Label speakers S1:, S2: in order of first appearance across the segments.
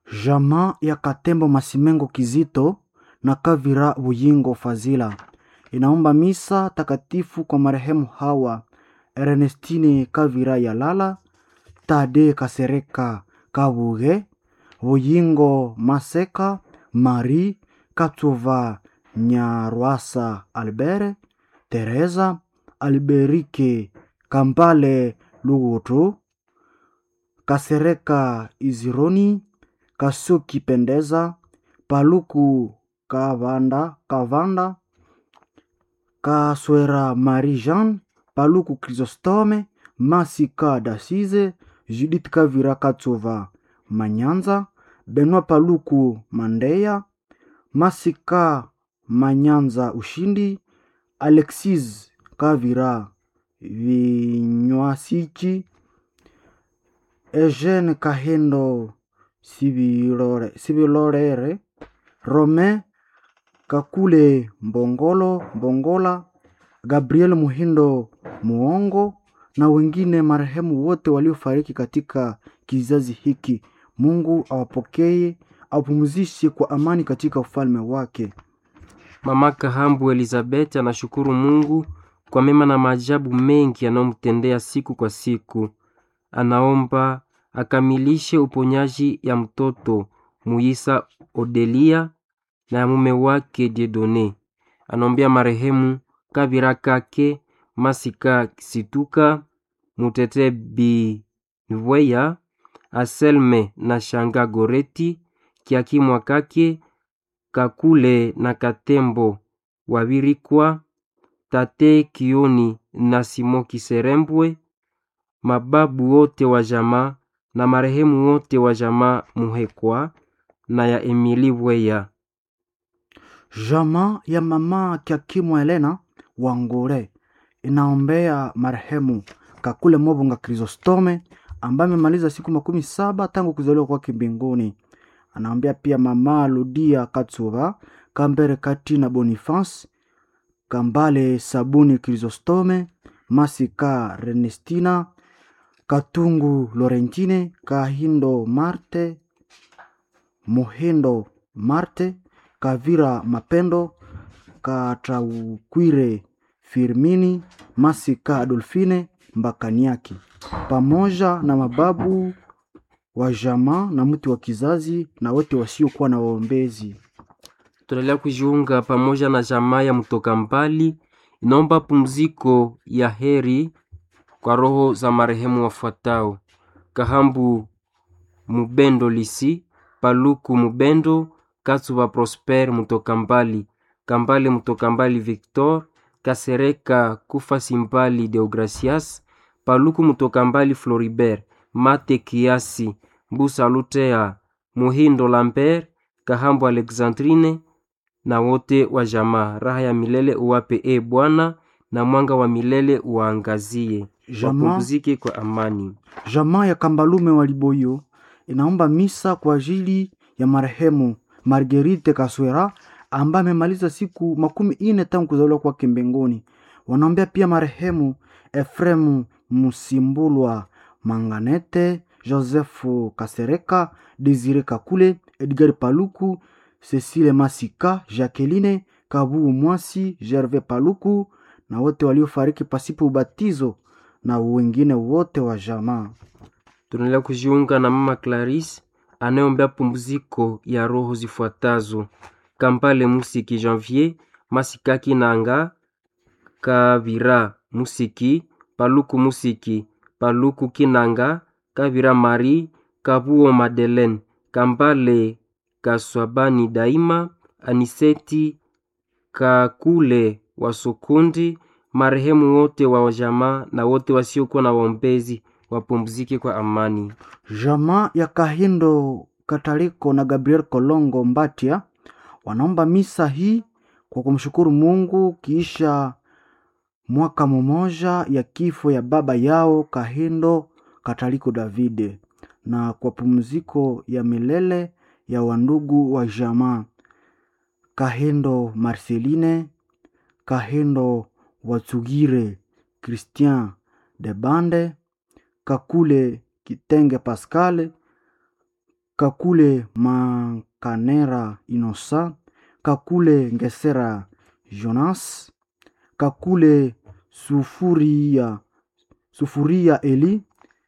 S1: Jamaa ya Katembo Masimengo Kizito na Kavira Buyingo Fazila inaomba misa takatifu kwa marehemu hawa Ernestine Kavira Yalala, Tade Kasereka Kabuge, Buyingo Maseka, Marie Katova Nyarwasa Albert, Teresa Alberike Kambale Lugutu, Kasereka Izironi, Kasuki Pendeza, Paluku Kavanda, Kavanda, Kaswera Marie Jean, Paluku Chrysostome, Masika Dasize, Judith Kavira Katsova Manyanza, Benoit Paluku Mandeya, Masika Manyanza Ushindi, Alexis Kavira Vinywasichi, Eugene Kahendo Sibilore, Sibilorere, Romain Kakule Mbongolo Mbongola, Gabriel Muhindo Muongo na wengine marehemu wote waliofariki katika kizazi hiki. Mungu awapokee, awapumzishe kwa amani katika ufalme wake.
S2: Mama Kahambu Elizabeth anashukuru Mungu kwa mema na maajabu mengi anayomtendea siku kwa siku. Anaomba akamilishe uponyaji ya mtoto Muisa Odelia na ya mume wake Diedone. Anaombea marehemu Kabira Kake Masika Situka Mutete Bivweya Aselme na Shanga Goreti Kiakimwa Kake Kakule na Katembo Wabirikwa Tate Kioni na Simo Kiserembwe mababu wote wa jamaa na marehemu wote wa jamaa Muhekwa na ya Emili Bweya.
S1: Jamaa ya mama Kiakimwa Elena Wangure inaombea marehemu Kakule Mobonga Chrysostome ambaye amemaliza siku makumi saba tangu kuzaliwa kwake mbinguni. Anaombea pia mama Ludia Katsuba Kambere Katina Boniface Kambale Sabuni Chrysostome Masika Renestina Katungu Lorentine Kahindo Marte Muhindo Marte Kavira Mapendo Kataukwire Firmini Masika Adolfine Mbakaniaki pamoja na mababu wa jamaa na mtu wa kizazi na wote wasiokuwa na waombezi.
S2: Tunaendelea kujiunga pamoja na jamaa ya mtoka mbali, inaomba pumziko ya heri kwa roho za marehemu wafuatao: Kahambu Mubendo Lisi, Paluku Mubendo, Katsuba Prosper mtoka mbali, Kambale mtoka mbali Victor, Kasereka Kufa Simbali Deogracias, Paluku mtoka mbali Floribert, Mate Kiasi, Mbusa Lutea, Muhindo Lambert, Kahambu Alexandrine na wote wa jamaa. Raha ya milele uwape e Bwana, na mwanga wa milele uwaangazie,
S1: Jamaa
S2: wapumzike kwa amani.
S1: Jamaa ya Kambalume wa Liboyo inaomba misa kwa ajili ya marehemu Marguerite Kaswera ambaye amemaliza siku makumi ine tangu kuzaliwa kwake mbinguni. Wanaombea pia marehemu Efremu Musimbulwa Manganete, Josefu Kasereka, Desire Kakule, Edgar Paluku, Cecile Masika, Jacqueline Kabu Mwasi, Gervais Paluku na wote waliofariki pasipo ubatizo na wengine wote wa jamaa.
S2: Tunaendelea kujiunga na mama Clarisse anayeombea pumziko ya roho zifuatazo: Kampale Musiki Janvier, Masikaki Nanga, Kavira Musiki, Paluku Musiki, Paluku Kinanga, Kavira Marie, Kabuo Madeleine, Kambale Kaswabani Daima, Aniseti Kakule Wasukundi, marehemu wote wa jamaa na wote wasiokuwa na waombezi wapumzike kwa amani.
S1: Jamaa ya Kahindo Kataliko na Gabriel Kolongo Mbatia wanaomba misa hii kwa kumshukuru Mungu kiisha mwaka mmoja ya kifo ya baba yao Kahindo Kataliko Davide na kwa pumziko ya milele ya wandugu wa jamaa Kahindo Marceline, Kahindo Watsugire Christian de Bande, Kakule Kitenge Pascal, kakule makanera inosa kakule ngesera jonas kakule sufuria sufuria eli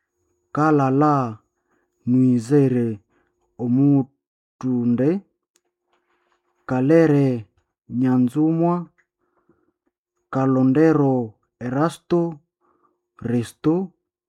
S1: kalala nwizere omutunde kalere nyanzumwa kalondero erasto resto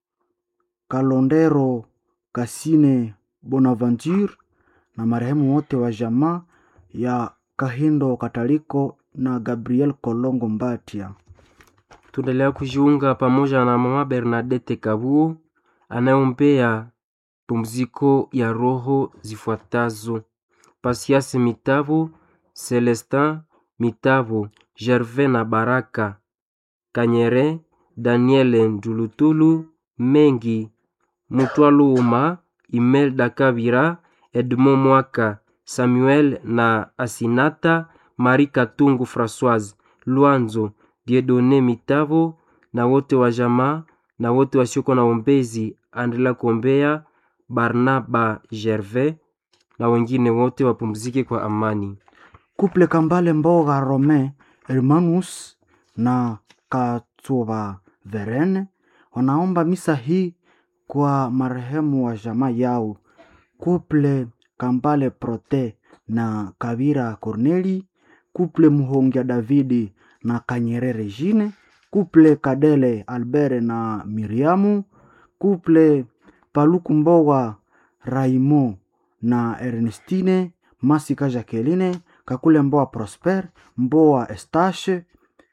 S1: kalondero kasine bonaventure na marehemu wote wa jamaa ya kahindo kataliko na gabriel kolongo mbatia
S2: tunaendelea kujiunga pamoja na mama bernadette kabuo anayeombea pumziko ya roho zifuatazo pasiasi mitavo celestin mitavo gervais na baraka kanyere daniele njulutulu mengi mutwaluuma imelda kabira edmond mwaka samuel na asinata marie katungu françoise lwanzo diedone mitavo na wote wa jamaa na wote wasioko na ombezi aendelea kuombea barnaba gervais na wengine wote wapumzike kwa amani
S1: kuple kambale mboga rome hermanus na katsuva verene wanaomba misa hii kwa marehemu wa jamaa yao kuple kambale prote na kavira corneli kuple muhongia davidi na kanyere regine kuple kadele albert na miriamu kuple paluku mboga raimo na ernestine masika jacqueline kakule mboa prosper mboa estache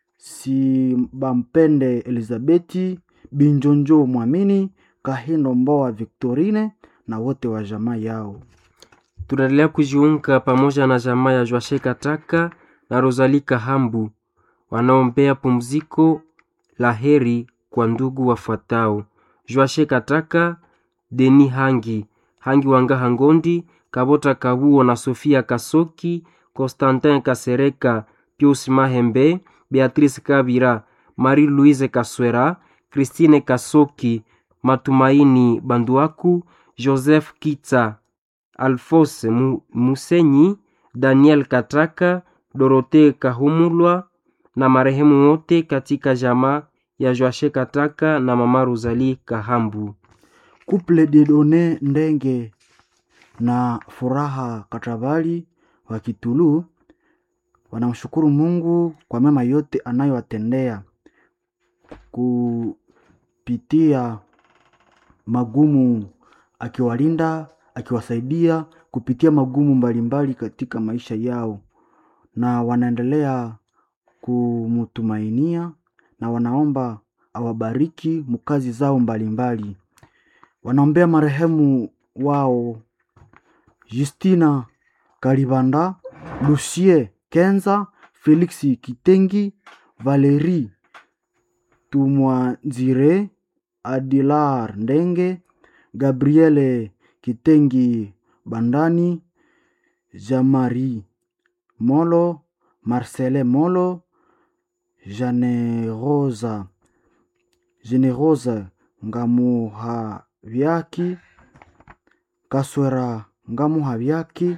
S1: sibampende elizabeti binjonjo mwamini kahindo mboa victorine na wote wa jamaa yao
S2: tunaendelea kujiunga pamoja na jamaa ya Joashe Kataka na Rosalie Kahambu wanaombea pumziko la heri kwa ndugu wafuatao: Joashe Kataka, Deni Hangi, Hangi Wanga Hangondi, Kabota Kabuo na Sofia Kasoki, Constantin Kasereka, Pius Mahembe, Beatrice Kabira, Marie-Louise Kaswera, Christine Kasoki, Matumaini Banduaku, Joseph Kitsa, Alphonse Mu- Musenyi, Daniel Kataka, Dorote Kahumulwa na marehemu wote katika jamaa ya Joashe Kataka na mama Rosalie Kahambu.
S1: kuple didone ndenge na furaha katabali wa kitulu wanamshukuru mungu kwa mema yote anayowatendea kupitia magumu akiwalinda akiwasaidia kupitia magumu mbalimbali katika maisha yao na wanaendelea kumtumainia na wanaomba awabariki mkazi zao mbalimbali wanaombea marehemu wao justina kalibanda lucie kenza felix kitengi valeri tumwanzire adilar ndenge gabriele kitengi bandani jamari molo marcele molo janerosa generosa ngamuhavyaki kaswera ngamuhavyaki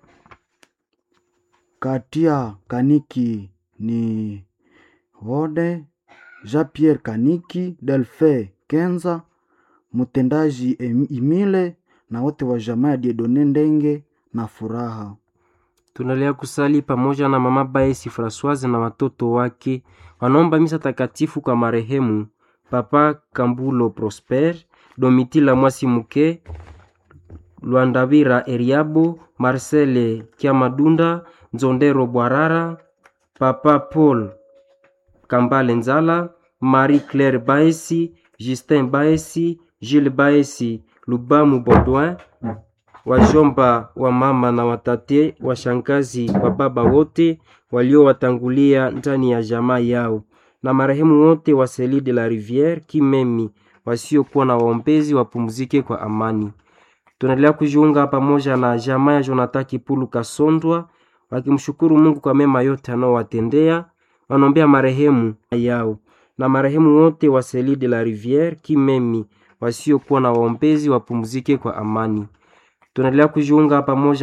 S1: katia kaniki ni vode jean pierre kaniki delfe kenza mtendaji Em- imile na wote wa jamaa ya diedone ndenge na furaha
S2: Tunaendelea kusali pamoja na mama Baesi Francoise na watoto wake wanaomba misa takatifu kwa marehemu Papa Kambulo Prosper, Domitila Mwasi Muke, Lwandavira Eriabo, Marcele Kiamadunda, Nzondero Bwarara, Papa Paul Kambale Nzala, Marie Claire Baesi, Justin Baesi, Gilles Baesi, Lubamu Baudouin, wajomba wa mama na watate, washangazi wa baba wote waliowatangulia ndani ya jamaa yao, na marehemu wote wa Seli de la Riviere Kimemi wasiokuwa na waombezi wapumzike kwa amani. Tunaendelea kujiunga pamoja na jamaa ya Jonathan Kipulu Kasondwa wakimshukuru Mungu kwa mema yote anaowatendea, wanaombea marehemu yao na marehemu wote wa Seli de la Riviere Kimemi wasiokuwa na waombezi wapumzike kwa amani. Tunaendelea kujiunga pamoja